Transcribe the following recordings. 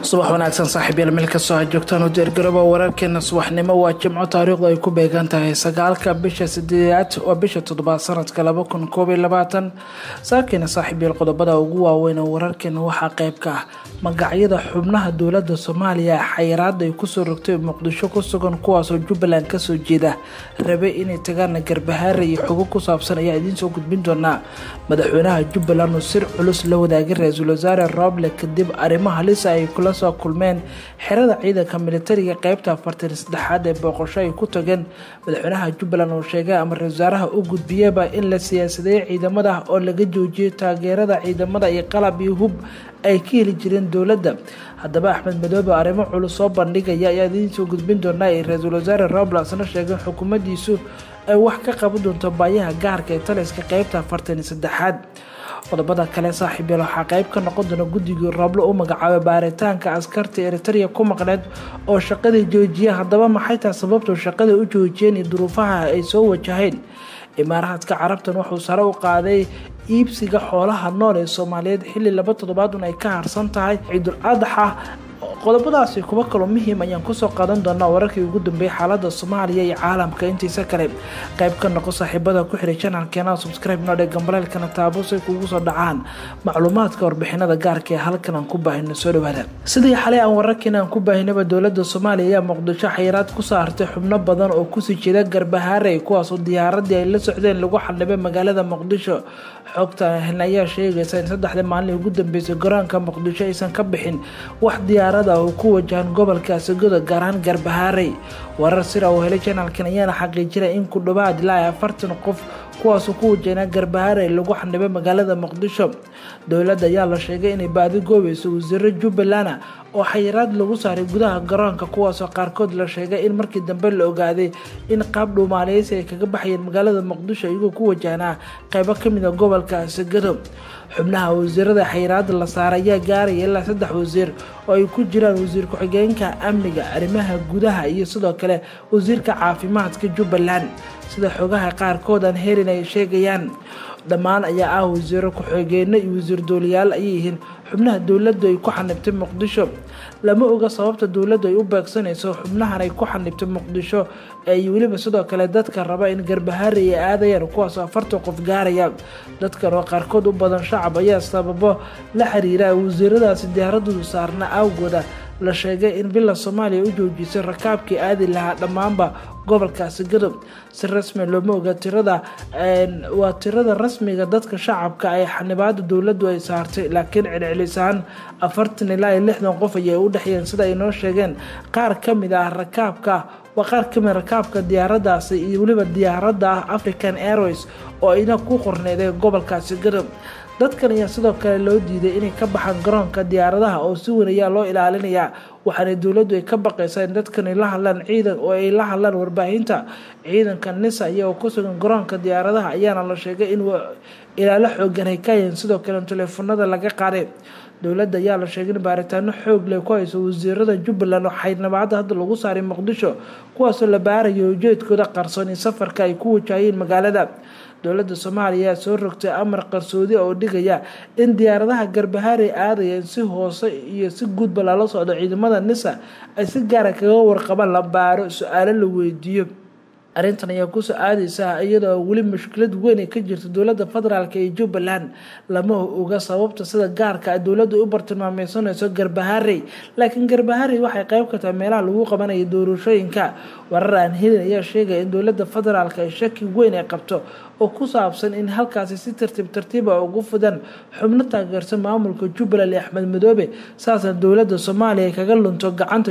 subax wanaagsan saaxiib yaal meel kastoo ha joogtaan u diyaargarooba wararkeena subaxnimo waa jimco taariikhdu ay ku beegan tahay sagaalka bisha sideedaad waa bisha toddobaad sanadka laba kun koob iyo labaatan saakiina saaxiib yaal qodobada ugu waaweyn oo wararkeena waxaa qayb ka ah magacyada xubnaha dowlada soomaaliya xayiraada ay kusoo rogtay muqdisho ku sugan kuwaasoo jubbaland kasoo jeeda rabe inay tagaan garbahaare iyo xogo ku saabsan ayaa idiinsoo gudbin doonaa madaxweynaha jubbaland oo sir culus la wadaagay ra-iisul wasaare roble kadib arrimo halisa ay kula soo kulmeen xerada ciidanka militariga qeybta afartan saddexaad ee booqasho ay ku tageen madaxweynaha jubbaland oo sheegay ama ra-isul wasaaraha u gudbiyaba in la siyaasadeeyay ciidamada oo laga joojiyay taageerada ciidamada iyo qalab iyo hub ay ka heli jireen dowladda haddaba axmed madoobe arrimo culus soo bandhigaya ayaa idiinsoo gudbin doonaa ee ra-iisul wasaare roble asna sheegay xukuumaddiisu ay wax ka qaban doonto baayaha gaarka ee taliska qeybta afartan iyo saddexaad qodobada kale saaxiib yael waxaa qayb ka noqon doona guddigii rooblo u magacaabay baaritaanka askarta eritrea ku maqneed oo shaqadii joojiya haddaba maxay tahay sababtu shaqada u joojiyeen iyo duruufaha ay soo wajaheen imaaraadka carabtan wuxuu sare u qaaday iibsiga xoolaha nool ee soomaaliyeed xilli laba toddobaadun ay ka harsan tahay ciidul adaxa qodobadaasi kuwa kaloo muhiim ayaan kusoo qaadan doonaa wararkii ugu dambeeyay xaalada soomaaliya iyo caalamka intiisa kale qayb ka noqo saaxiibada ku xiray janalkeena subscribe noodhe gambaleelkana taabo say kugu soo dhacaan macluumaadka warbixinada gaarka ee halkan aan ku baahino soo dhawaada sidii xalay aan wararkiina aan ku baahinaba dowlada soomaaliya ayaa muqdisho xayiraad ku saartay xubno badan oo kusii jeeda garbahaare kuwaasoo diyaaradii ay la socdeen lagu xaldhibay magaalada muqdisho xogta helna ayaa sheegaysa in saddexdii maalin ugu dambeysay garoonka muqdisho aysan ka bixin wax diyaarada oo ku wajahan gobolka asagoda gaar ahaan garbahaarey warar sira uu helay janalkan ayaana xaqiijinay in ku dhawaad ilaa afartan qof kuwaasoo ku wajahnaa garbahaarey lagu xanibay magaalada muqdisho dowladda ayaa la sheegay inay baadi goobayso wasiiro jubbaland oo xayiraad lagu saaray gudaha garoonka kuwaasoo qaarkood la sheegay in markii dambe la ogaaday in qaab dhuumaaleysi ay kaga baxayeen magaalada muqdisho iyagoo ku wajahnaa qeybo kamid a gobolka asagado xubnaha wasiirada xayiraada la saaray ayaa gaaraya ilaa saddex wasiir oo ay ku jiraan wasiir ku-xigeenka amniga arrimaha gudaha iyo sidoo kale wasiirka caafimaadka jubbaland sida xogaha qaarkood aan helin ay sheegayaan dhammaan ayaa ah wasiiro ku-xigeenno iyo wasiir dooliyaal ayay yihiin xubnaha dowladdu ay ku xanibtay muqdisho lama oga sababta dowladdu ay u beegsanayso xubnahan ay ku xanibtay muqdisho iyo weliba sidoo kale dadka raba in garbahaari ay aadayaan kuwaasoo afartan qof gaaraya dadkan oo qaarkood u badan shacab ayaa sababo la xiriira wasiiradaasi diyaaradoodu saarna awgooda la sheegay in bila soomaaliya u joojisay rakaabkii aadi lahaa dhammaanba gobolkaasi gadob si rasmi looma oga tirada waa tirada rasmiga dadka shacabka ay xanibaada dowladdu ay saartay laakiin celcelisaan afartan ilaa iyo lixdan qof ayay u dhexyeen sida ay noo sheegeen qaar ka mid ah rakaabka waa qaar kamid rakaabka diyaaradaasi iyo weliba diyaaradda ah african airways oo ayna ku qorneeday gobolkaasi gadob dadkan ayaa sidoo kale loo diiday inay ka baxaan garoonka diyaaradaha oo si weyn ayaa loo ilaalinayaa waxaana dowladdu ay ka baqaysaa in dadkan ay la hadlaan ciidan oo ay la hadlaan warbaahinta ciidanka nisa iyagoo ku sugan garoonka diyaaradaha ayaana la sheegay in ilaalo xoogan ay ka hayeen sidoo kale teleefanada laga qaaday dowladda ayaa la sheegay in baaritaano xoog leh ku hayso wasiirada jubbaland oo xaydnabaada hadda lagu saaray muqdisho kuwaasoo la baarayo ujeedkooda qarsoon in safarka ay ku wajahayeen magaalada dowladda soomaaliya ayaa soo rogtay amar qarsoodi oo dhigaya in diyaaradaha garbahaarey aadaya in si hoose iyo si guudba lala socdo ciidamada nisa ay si gaara kaga warqabaan la baaro su-aalo la weydiiyo arrintan ayaa kusoo aadeysa iyadoo weli mushkilad weyn ay ka jirta dowladda federaalk ee jubbaland lama oga sababta sida gaarka dowladdu u bartilmaameysanayso garbaharey laakiin garbaharey waxay qeyb ka tahay meelaha lagu qabanaya doorashooyinka warar aan helin ayaa sheegaya in dowladda federaalk ay shaki weyn ay qabto oo ku saabsan in halkaasi si tartiib tartiiba ugu fudan xubno taageersan maamulka jubbaland ee axmed madoobe saasna dowladda soomaaliya kaga lunto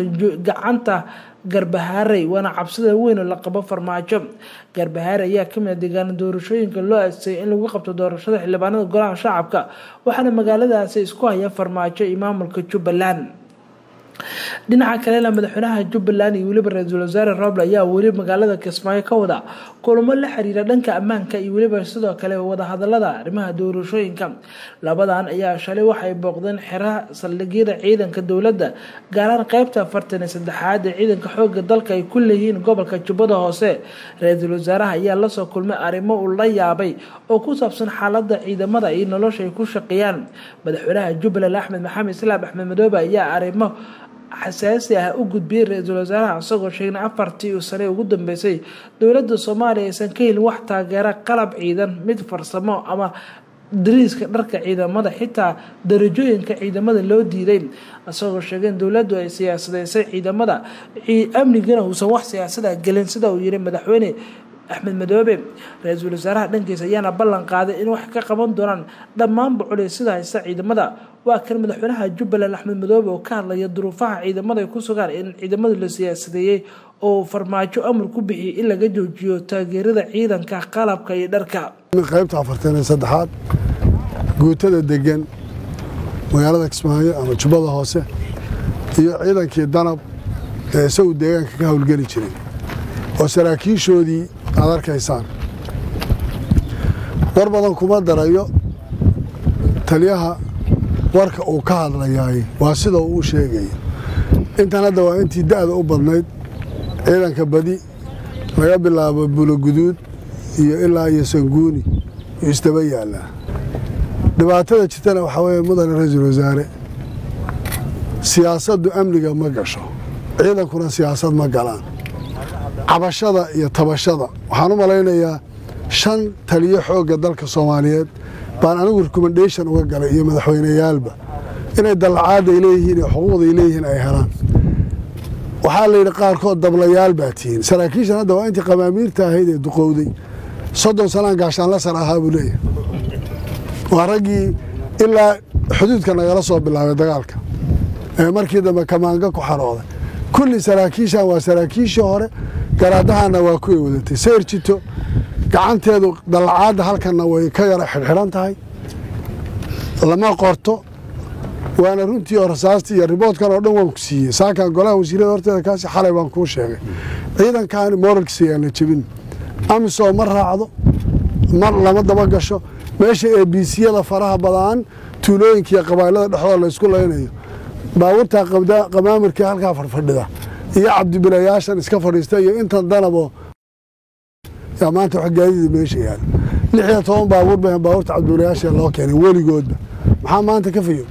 gacanta garbahaarey waana cabsida weyn oo la qabo farmaajo garbahaare ayaa kamid a deegaana doorashooyinka loo adsay in lagu qabto doorashada xildhibaanada golaha shacabka waxaana magaaladaasi isku haya farmaajo iyo maamulka jubbaland dhinaca kalena madaxweynaha jubbaland iyo weliba ra-iisul wasaare roble ayaa weli magaalada kismaayo ka wada kulamo la xiriira dhanka ammaanka iyo weliba sidoo kale wadahadalada arrimaha doorashooyinka labadan ayaa shalay waxay booqdeen xeraha saldhigyada ciidanka dowladda gaaraan qeybta afartan iyo saddexaad ee ciidanka xooga dalka ay ku leeyihiin gobolka jubbada hoose ra-iisul wasaaraha ayaa lasoo kulmay arrimo uu la yaabay oo ku saabsan xaalada ciidamada iyo nolosha ay ku shaqeeyaan madaxweynaha jubbaland axmed maxamed islaam axmed madoobe ayaa arrimo xasaasi ah u gudbiyey ra-iisul wasaaraha isagoo sheegnay afartii sane ugu dambeysay dowladda soomaaliya aysan ka helin wax taageera qalab ciidan mid farsamo ama dariiska dharka ciidamada xitaa darajooyinka ciidamada loo diiday isagoo sheegeen dowladdu ay siyaasadeysay ciidamada amnigana uusan wax siyaasada gelin sida uu yiri madaxweyne axmed madoobe ra-iisul wasaaraha dhankiisa ayaana ballan qaaday in wax ka qaban doonaan dhammaanba culeysida haysta ciidamada waa kan madaxweynaha jubbaland axmed madoobe oo ka hadlaya duruufaha ciidamada ay ku sugaan in ciidamadu la siyaasadeeyey oo farmaajo amar ku bixiyay in laga joojiyo taageerada ciidanka qalabka iyo dharka qaybta afartan iyo saddexaad guutada degan magaalada kismaayo ama jubbada hoose iyo ciidankii danab ee isagu deegaanka ka howlgeli jiray oo saraakiishoodii aad arkaysaan war badan kuma darayo taliyaha warka uu ka hadlayaay waa sida uu u sheegaya intan hadda waa intii da'da u badnayd ciidanka badi laga bilaabo buloguduud iyo ilaa iyo sanguuni uu isdaba yaallaa dhibaatada jirtana waxaa weeye mudane ra-iisul wasaare siyaasaddu amniga ma gasho ciidankuna siyaasad ma galaan cabashada iyo tabashada waxaan u malaynayaa shan taliyo xoogga dalka soomaaliyeed baan anigu rekomendation uga galay iyo madaxweyneyaalba inay dallacaadda ay leeyihiin iyo xuquuqda ay leeyihiin ay helaan waxaa la yidhi qaarkood dablayaal baa tihiin saraakiishan hadda waa intii qamaamiirta ahayd ee duqowday soddon sanaan gaashaanla sar ahaa buu leeyahay waa raggii ilaa xuduudka nagala soo bilaabay dagaalka ee markii dambe kamaanga ku xarooday kulli saraakiishan waa saraakiishii hore garaadahana waa kuway wadatay sayr jito gacanteedu dallacaadda halkanna way ka yara xidhxidhan tahay lama qorto waana runtii oo rasaastii iyo riboodkan oo dhan waan ku siiyey saakan golaha wasiirada horteeda kaasi xalay baan kuu sheegay ciidankaani moralkiisa yaan la jebin amisom ma raacdo mar lama daba gasho meesha eebisiyada faraha badaan tuulooyinka iyo qabailada dhexdooda laysku laynayo baabuurtaa qamaamirkii halkaa fadhfadhida iyo cabdibilayaashan iska fadhiista iyo intan danabo yaa maanta wax gaadida meesha yaala lix iyo toban baabuur ba baabuurta cabdibilayaasha loo keenay weligoodba maxaa maanta ka fayo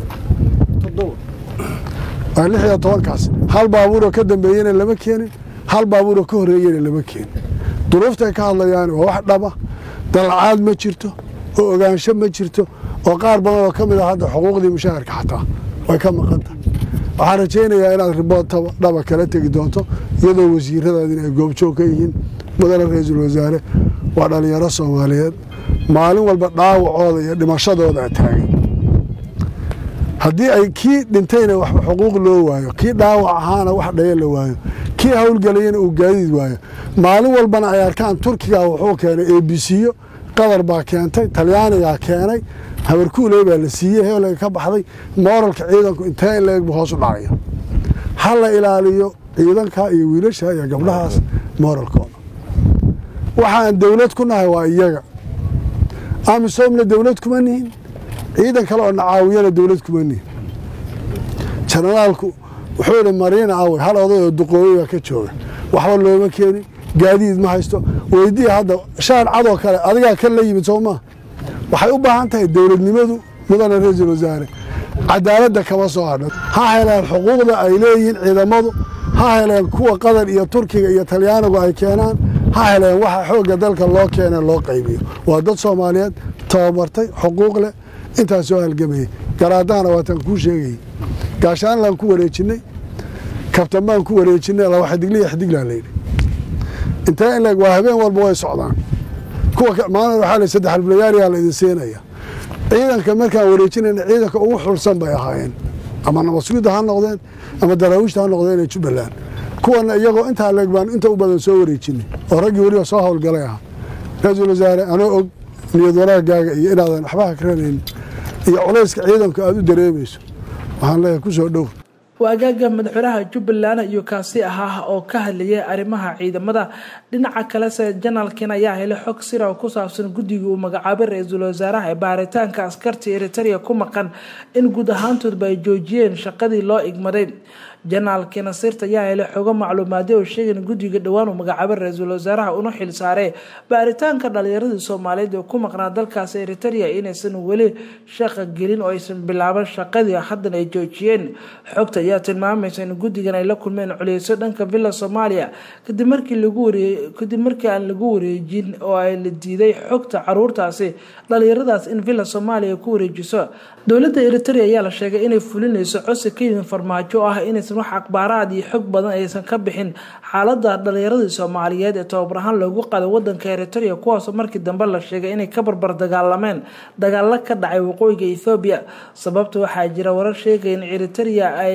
waa lix iyo tobankaas hal baabuuroo ka dambeeyena lama keenin hal baabuuroo ka horreeyena lama keenin duruuftay ka hadlayaan waa wax dhaba dallacaad ma jirto oo ogaansho ma jirto oo qaar badan oo ka mid ah hadda xuquuqdii mushaharka xataa way ka maqan tahay waxaan rajaynayaa inaad ribood dhaba kala tegi doonto iyadoo wasiiradaadin ay goobjoog ka yihiin mudane ra-iisul wasaare waa dhallinyaro soomaaliyeed maalin walba dhaawacooda iyo dhimashadooda taagan haddii ay kii dhintayna waxba xuquuq loo waayo kii dhaawac ahaana wax dhaya la waayo kii howlgelayana uu gaadiid waayo maalin walbana ay arkaan turkiga wuxuu keenay eebisiyo qatar baa keentay talyaanigaa keenay habarkuuley baa la siiyey heelega ka baxday mooralka ciidanku intee in leegbu hoos u dhacaya ha la ilaaliyo ciidanka iyo wiilasha iyo gabdhahaas mooralkooda waxaan dowlad ku nahay waa iyaga amisomna dowlad kuma nihin ciidan kale oo nacaawiyana dowlad kuma nihin jenaraalku wuxuu ihi mariina awey hal oday oo duqooyey baa ka jooga waxba looma keenin gaadiid ma haysto weydii hadda shaan cadoo kale adigaa kan la yimid soo maa waxay u baahan tahay dowladnimadu mudane ra-iisul wasaare cadaaladda kama soo hadhan ha heleen xuquuqda ay leeyihiin ciidamadu ha heleen kuwa qatar iyo turkiga iyo talyaanigu ay keenaan ha heleen waxa xoogga dalka loo keene loo qaybiyo waa dad soomaaliyeed tababartay xuquuq leh intaas soo halgamayay garaadahana waataan kuu sheegayay gaashaanlaan ku wareejinay kabtan baan ku wareejinay laba xidigliya xidiglaa layidhi intee in leeg waa habeen walba way socdaan kuwa maalin waxaa la saddex albilayaaliyaa la idin siinaya ciidanka markaan wareejinayna ciidanka ugu xulsan bay ahaayeen ama nabadsuguda ha noqdeen ama daraawiishta ha noqdeen ee jubbaland kuwana iyagoo intaa leeg baan inta u badan soo wareejinay oo raggii weliba soo howlgalay ahaa ra-iisul wasaare anoo og niyad wanaagaaga iyo inaadan waxba hakranaynin iyo culayska ciidanku aada u dareemayso waxaan leeyahay ku soo dhow waagaaga madaxweynaha jubbaland iyo kaasi ahaa oo ka hadlayay arrimaha ciidamada dhinaca kalese janaalkin ayaa helay xog sira oo ku saabsan guddigii uu magacaabay ra-iisul wasaaraha ee baaritaanka askarta eritaria ku maqan in guud ahaantoodba ay joojiyeen shaqadii loo igmaday janaalkii nasiirta ayaa helay xogo macluumaadyo oo sheegan guddiga dhowaan uu magacaabay ra-iisul wasaaraha una xil saaray baaritaanka dhalinyaradii soomaaliyeed ee ku maqnaa dalkaasi eritaria inaysan weli shaqa gelin oo aysan bilaaban shaqadii haddana ay joojiyeen xogta ayaa tilmaamaysa in guddigan ay la kulmeen culeyso dhanka villa soomaaliya kadib markii lagu wareey kadib markii aan lagu wareejin oo ay la diiday xogta caruurtaasi dhalinyaradaas in villa soomaaliya ku wareejiso dowladda eritaria ayaa la sheegay inay fulinayso codsi ka yimid farmaajo ah inaysan wax akhbaaraad iyo xog badan aysan ka bixin xaalada dhalinyaradii soomaaliyeed ee tababar ahaan loogu qaaday wadanka eritaria kuwaasoo markii dambe la sheegay inay ka barbar dagaalameen dagaalo ka dhacay waqooyiga ethoobiya sababta waxaa jira warar sheegaya in eritaria ay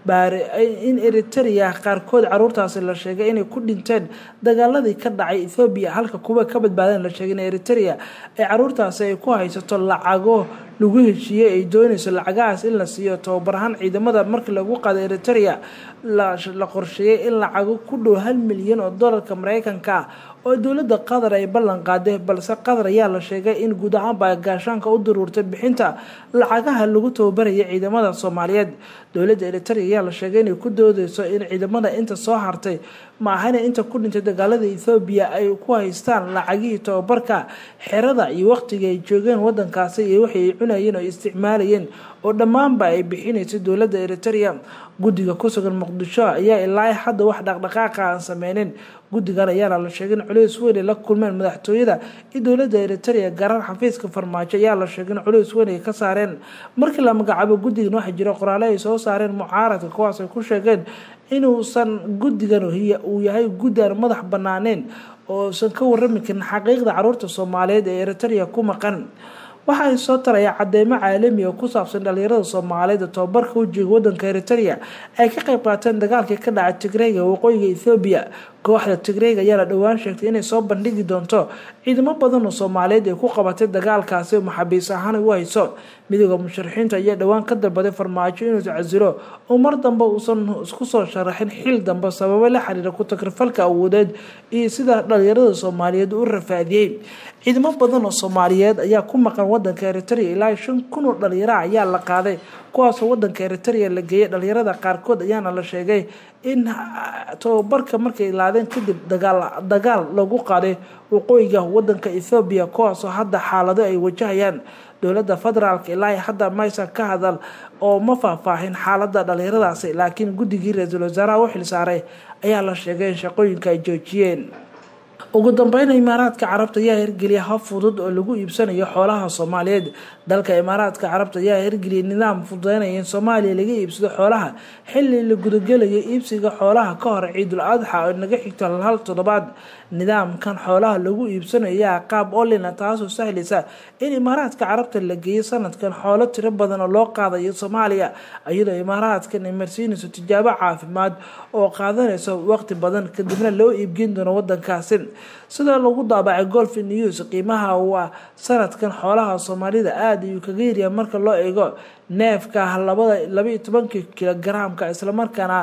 in eritaria qaarkood caruurtaasi la sheegay inay ku dhinteen dagaaladii ka dhacay ethoobiya halka kuwa ka badbaadeen la sheegay in eritaria ay caruurtaasi ay ku haysato lacago lagu heshiiyey ay doonayso lacagahaas in la siiyo tababar ahaan ciidamada markii lagu qaaday eritaria la qorsheeyay in lacago ku dhow hal milyan oo dolarka mareykanka ah oo dowladda qatar ay ballan qaaday balse qatar ayaa la sheegay in guud ahaanba gaashaanka u daruurtay bixinta lacagaha lagu tababaraya ciidamada soomaaliyeed dowladda eritaria ayaa la sheegay inay ku doodeyso in ciidamada inta soo hartay maahana inta ku dhintay dagaalada ethoobiya ay ku haystaan lacagihii tababarka xerada iyo waqtiga ay joogeen wadankaasi iyo wixii ay cunayeen oo isticmaalayeen oo dhammaanba ay bixinaysay dowladda eritaria guddiga ku sugan muqdisho ayaa ilaa hadda wax dhaqdhaqaaqa aan sameynin guddigan ayaana la sheegay in culeys weyn ay la kulmeen madaxtooyada iyo dowladda eritaria gaaraan xafiiska farmaajo ayaa la sheegay in culeys weyn ay ka saareen markii la magacaabo guddigan waxaa jira qoraale ay soo saareen mucaaradka kuwaas ay ku sheegeen inuusan guddigan uu yahay guddi aan madax banaaneen oosan ka warami karin xaqiiqda caruurta soomaaliyeed ee eritaria ku maqan waxaa soo taraya cadeymo caalami oo ku saabsan dhalinyarada soomaaliyeed ee tobabarka ujeega wadanka eritaria ay ka qayb qaateen dagaalkii ka dhacay tigreyga waqooyiga ethoobiya kooxda tigreyga ayaa la dhowaan sheegtay inay soo bandhigi doonto ciidamo badan oo soomaaliyeed ay ku qabatay dagaalkaasi oo maxaabiis ahaan u hayso midooda musharaxiinta ayaa dhowaan ka dalbaday farmaajo inuu casilo oo mar dambe uusan isku soo sharaxin xil dambe sababo la xiriira ku takrifalka awoodeed iyo sida dhalinyarada soomaaliyeed u rafaadiyey ciidamo badan oo soomaaliyeed ayaa ku maqan wadanka eritaria ilaa shan kun oo dhalinyara ayaa la qaaday kuwaasoo wadanka eritaria la geeyay dhalinyarada qaarkood ayaana la sheegay in tababarka markay laadeen kadib dagaal lagu qaaday waqooyiga wadanka ethoobiya kuwaasoo hadda xaalado ay wajahayaan dowladda federaalk ilaa hadda maysan ka hadal oo ma faahfaahin xaalada dhalinyaradaasi laakiin guddigii ra-iisul wasaaraha u xilsaaray ayaa la sheegay in shaqooyinka ay joojiyeen ugu dambeyn imaaraadka carabta ayaa hirgeliya hab fudud oo lagu iibsanayo xoolaha soomaaliyeed dalka imaaraadka carabta ayaa hirgeliyay nidaam fududeynaya in soomaaliya laga iibsado xoolaha xili la gudagelayo iibsiga xoolaha ka hor ciidul adxa oo naga xigto hal toddobaad nidaamkan xoolaha lagu iibsanayaa qaab olina taasoo sahlaysa in imaaraadka carabta la geeyo sanadkan xoolo tiro badan oo loo qaadayo soomaaliya iyadoo imaaraadkan ay marsiinayso tijaabo caafimaad oo qaadanayso waqti badan kadibna loo iibgeyn doono wadankaasi sida lagu daabacay golf news qiimaha waa sanadkan xoolaha soomaalida aada ayuu kaga yaryahay marka loo eego neefka labada labaiyo tobankii kilogaraamka islamarkaana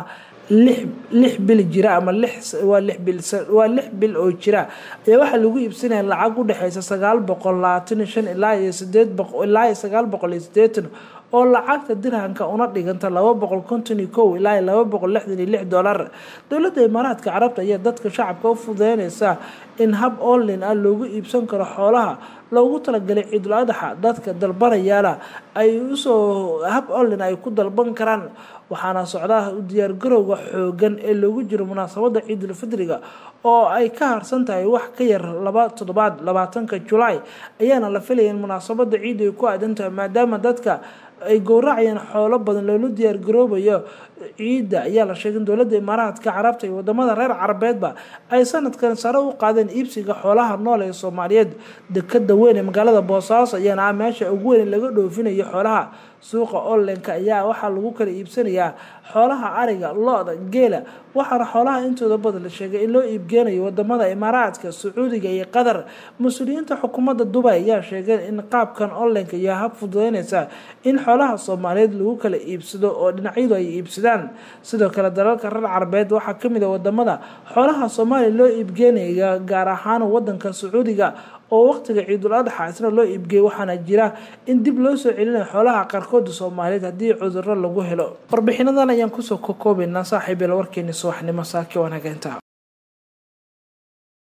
lix bil jira ama waa lix bil waa lix bil oo jira ayaa waxaa lagu iibsanaya lacag u dhexeysa sagaal boqol labaatan iyo shan ilaa iyo sideed boqo ilaa iyo sagaal boqol iyo sideetan oo lacagta dirhanka una dhiganta laba boqol konton iyo kow ilaa iyo laba boqol lixdan iyo lix dollar dowladda imaaraadka carabta ayaa dadka shacabka u fududeynaysa in hab online ah loogu iibsan karo xoolaha loogu talagalay ciidul adaxa dadka dalbanayaala ay usoo hab online ay ku dalban karaan waxaana socdaa u diyaargarowga xoogan ee loogu jiro munaasabada ciidul fidriga oo ay ka harsan tahay wax ka yar laba toddobaad labaatanka julaay ayaana la filaya in munaasabada ciid ay ku aadan tahay maadaama dadka ay gowracayaan xoolo badan loola diyaargaroobayo ciidda ayaa la sheegay in dowladda imaaraadka carabta iyo wadamada reer carabeedba ay sanadkan sare u qaadeen iibsiga xoolaha nool ee soomaaliyeed dekada weyn ee magaalada boosaaso ayaana ah meesha ugu weyn laga dhoofinayo xoolaha suuqa onlineka ayaa waxaa lagu kala iibsanayaa xoolaha ariga lo-da geela waxaana xoolaha intooda badan la sheegay in loo iibgeenayo wadamada imaaraadka sacuudiga iyo qatar mas-uuliyiinta xukuumadda dubay ayaa sheegay in qaabkan onlineka iyo hab fududeyneysa in xoolaha soomaaliyeed lagu kala iibsado oo dhinacyadu ay iibsadaan sidoo kale dalalka reer carabeed waxaa kamid a wadamada xoolaha soomaaliya loo iibgeenaya gaar ahaan wadanka sacuudiga oo waqtiga ciidul adxa isna loo iibgeeyay waxaana jira in dib loo soo celinayo xoolaha qaarkooda soomaaliyeed haddii cudurro lagu helo warbixinadan ayaan kusoo kokoobaynaa saaxiibyal warkeeni subaxnimo saaki wanageynta